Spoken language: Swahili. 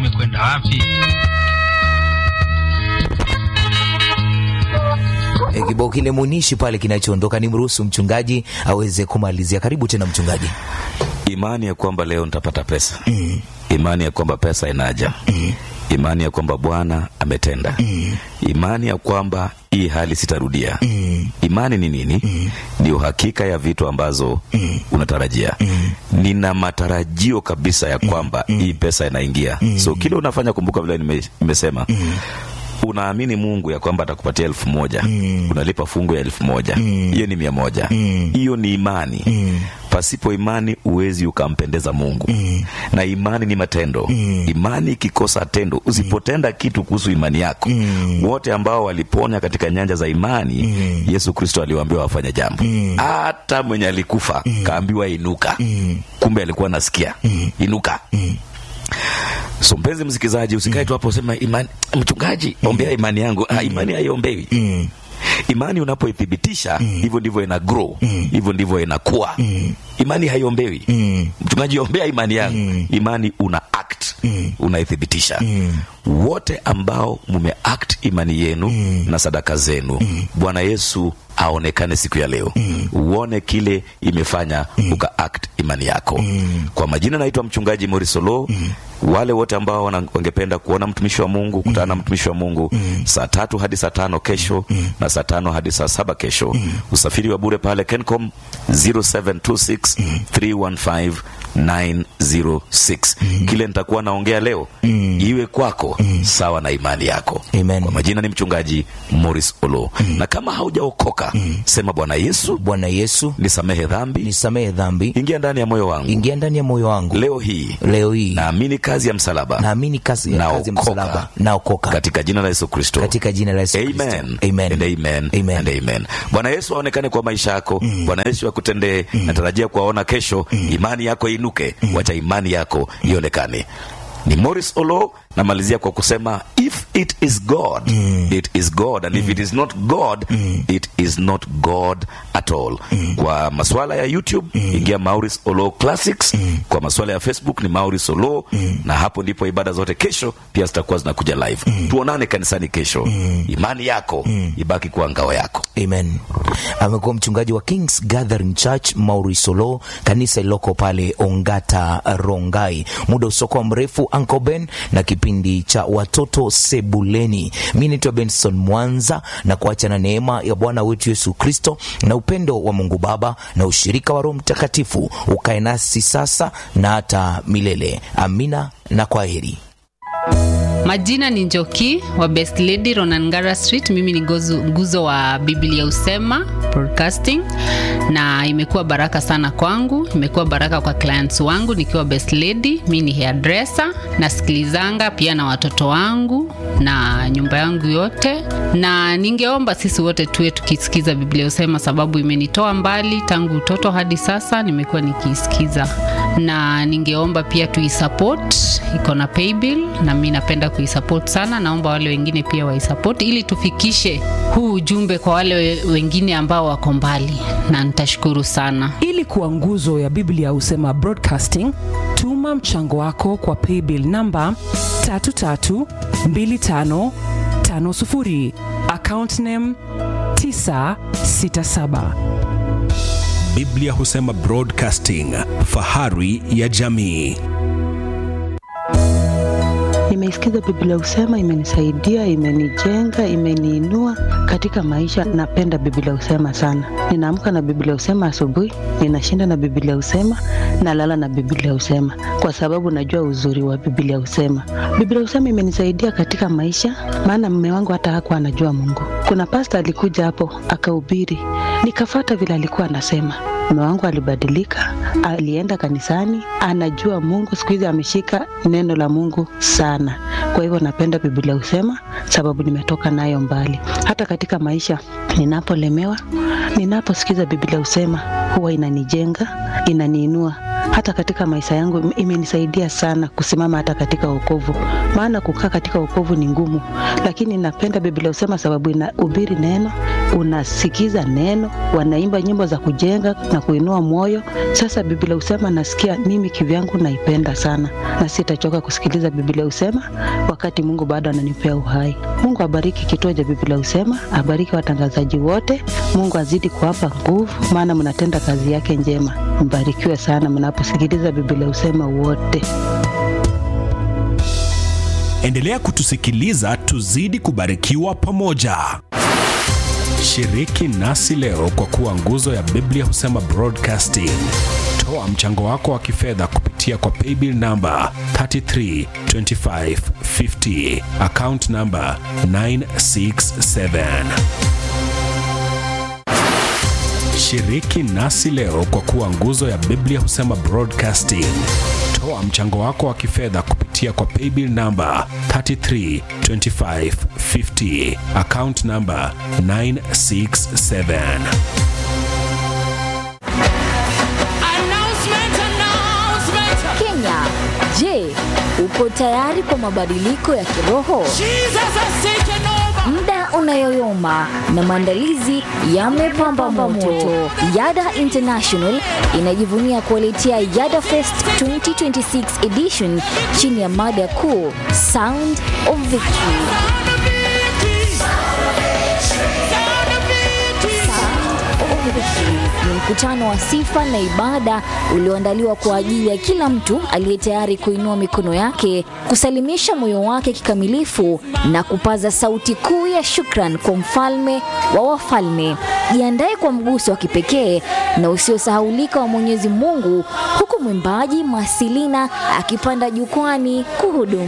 umekwenda wapi? E, kibao kile munishi pale kinachoondoka ni mruhusu mchungaji aweze kumalizia. Karibu tena mchungaji. imani ya kwamba leo nitapata pesa mm. imani ya kwamba pesa inaja mm. imani ya kwamba bwana ametenda mm. imani ya kwamba hii hali sitarudia mm. imani ni nini mm. ni uhakika ya vitu ambazo mm. unatarajia mm. nina matarajio kabisa ya kwamba mm. hii pesa inaingia mm. so kile unafanya kumbuka vile nime, nimesema mm unaamini mungu ya kwamba atakupatia elfu moja mm. unalipa fungu ya elfu moja hiyo mm. ni mia moja hiyo mm. ni imani mm. pasipo imani huwezi ukampendeza mungu mm. na imani ni matendo mm. imani ikikosa tendo usipotenda kitu kuhusu imani yako mm. wote ambao waliponya katika nyanja za imani mm. yesu kristo aliwaambia wafanye jambo hata mm. mwenye alikufa mm. kaambiwa inuka mm. kumbe alikuwa nasikia mm. inuka mm so mpenzi msikilizaji usikae tu hapo usema imani mchungaji ombea imani yangu ah, imani haiombewi Mm. imani unapoithibitisha hivyo ndivyo ina grow hivyo ndivyo inakuwa imani haiombewi mchungaji ombea imani yangu imani una act unaithibitisha wote ambao mume act imani yenu na sadaka zenu bwana yesu aonekane siku ya leo uone kile imefanya uka act imani yako kwa majina naitwa mchungaji morisolo wale wote ambao wana- wangependa kuona mtumishi wa mungu kutana na mtumishi wa mungu saa tatu hadi saa tano kesho na saa tano hadi saa saba kesho usafiri wa bure pale kencom 0726 315 906 kile nitakuwa naongea leo iwe kwako sawa na imani yako Amen. kwa majina ni mchungaji morris olo na kama haujaokoka sema bwana yesu Bwana Yesu, nisamehe dhambi nisamehe dhambi, ingia ndani ya moyo wangu ingia ndani ya moyo wangu leo hii leo hii. naamini kazi ya msalaba Naamini kazi ya kazi ya Naokoka. msalaba, naokoka katika jina la yesu kristo katika jina la Yesu Kristo. Amen. Amen. And amen. Amen. And amen. bwana yesu aonekane kwa maisha yako bwana yesu akutendee natarajia kuwaona kesho imani yako inuke wacha imani yako ionekane ni morris olo namalizia kwa kusema if it is god it is god and if it is not god it is not god at all kwa maswala ya youtube ingia maurice olo classics kwa maswala ya facebook ni maurice olo na hapo ndipo ibada zote kesho pia zitakuwa zinakuja live tuonane kanisani kesho imani yako ibaki kuwa ngao yako Amen. Amekuwa mchungaji wa Kings Gathering Church Maurisolo, kanisa ililoko pale Ongata Rongai. Muda usiokuwa mrefu, Uncle Ben na kipindi cha watoto sebuleni. Mi naitwa Benson Mwanza na kuacha na neema ya Bwana wetu Yesu Kristo na upendo wa Mungu Baba na ushirika wa Roho Mtakatifu ukae nasi sasa na hata milele. Amina na kwaheri. Majina ni Njoki wa Best Lady Ronangara Street. Mimi ni gozu, nguzo wa Biblia Usema Broadcasting, na imekuwa baraka sana kwangu, imekuwa baraka kwa clients wangu nikiwa Best Lady. Mimi ni hairdresser, nasikilizanga pia na watoto wangu na nyumba yangu yote, na ningeomba sisi wote tuwe tukisikiza Biblia Usema, sababu imenitoa mbali tangu utoto hadi sasa, nimekuwa nikiisikiza, na ningeomba pia tuisupport, iko na paybill na mi napenda kuisupport sana. Naomba wale wengine pia waisupport ili tufikishe huu ujumbe kwa wale we- wengine ambao wako mbali, na nitashukuru sana. ili kuwa nguzo ya biblia husema broadcasting tuma mchango wako kwa paybill namba 332550 account name 967 Biblia husema Broadcasting, fahari ya jamii. Nimeisikiza Biblia Usema, imenisaidia, imenijenga, imeniinua katika maisha. Napenda Biblia Usema sana. Ninaamka na Biblia Usema asubuhi, ninashinda na Biblia Usema, nalala na Biblia Usema kwa sababu najua uzuri wa Biblia Usema. Biblia Usema imenisaidia katika maisha, maana mume wangu hata hakuwa anajua Mungu. Kuna pasta alikuja hapo akahubiri, nikafata vile alikuwa anasema mume wangu alibadilika, alienda kanisani, anajua Mungu. Siku hizi ameshika neno la Mungu sana. Kwa hivyo napenda Biblia husema, sababu nimetoka nayo mbali. Hata katika maisha ninapolemewa, ninaposikiza Biblia husema, huwa inanijenga, inaniinua hata katika maisha yangu im- imenisaidia sana kusimama hata katika wokovu, maana kukaa katika wokovu ni ngumu, lakini napenda Biblia husema sababu inahubiri neno, unasikiza neno, wanaimba nyimbo za kujenga na kuinua moyo. Sasa Biblia husema nasikia mimi kivyangu naipenda sana, na sitachoka kusikiliza Biblia husema wakati Mungu bado ananipea uhai. Mungu abariki kituo cha Biblia husema, abariki watangazaji wote. Mungu azidi kuwapa nguvu, maana mnatenda kazi yake njema. Mbarikiwe sana mnaposikiliza Biblia husema wote. Endelea kutusikiliza tuzidi kubarikiwa pamoja. Shiriki nasi leo kwa kuwa nguzo ya Biblia husema Broadcasting. Toa mchango wako wa kifedha kupitia kwa paybill namba 332550 account namba 967. Shiriki nasi leo kwa kuwa nguzo ya Biblia husema Broadcasting. Toa mchango wako wa kifedha kupitia kwa paybill namba 332550 account namba 967. Kenya, je, uko tayari kwa mabadiliko ya kiroho? Muda unayoyoma na maandalizi yamepamba moto. Yada International inajivunia kuwaletea Yada Fest 2026 edition chini ya mada kuu Sound of Victory. Ni mkutano wa sifa na ibada ulioandaliwa kwa ajili ya kila mtu aliye tayari kuinua mikono yake, kusalimisha moyo wake kikamilifu na kupaza sauti kuu ya shukran kwa mfalme wa wafalme. Jiandae kwa mguso wa kipekee na usiosahaulika wa Mwenyezi Mungu, huku mwimbaji Masilina akipanda jukwani kuhudumu.